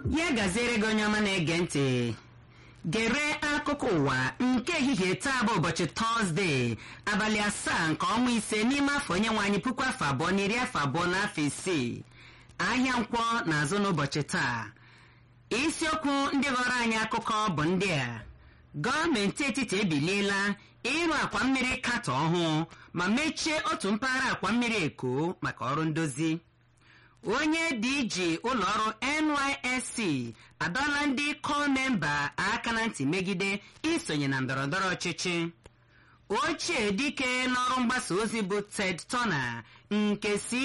ya gaziere gị onye ọma na-ege ntị gere akụkọ ụwa nke ehihie taa bụ ụbọchị tọzdee abalị asaa nke ọnwa ise n'ime afọ onye nwe anyị puku afọ abụọ na iri afọ abụọ na afọ isii ahịa nkwọ na-azụ n'ụbọchị taa isiokwu ndị ghọrọ anyị akụkọ bụ ndị a gọọmenti etiti ebiliela ịrụ akwa mmiri katọ ọhụụ ma mechie otu mpaghara akwa mmiri eko maka ọrụ ndozi onye dj ụlọọrụ nysc adọla ndị kọl memba aka na ntị megide isonye na ndọrọndọrọ ọchịchị ochie dike n'ọrụ mgbasa ozi bụ ted turner nke si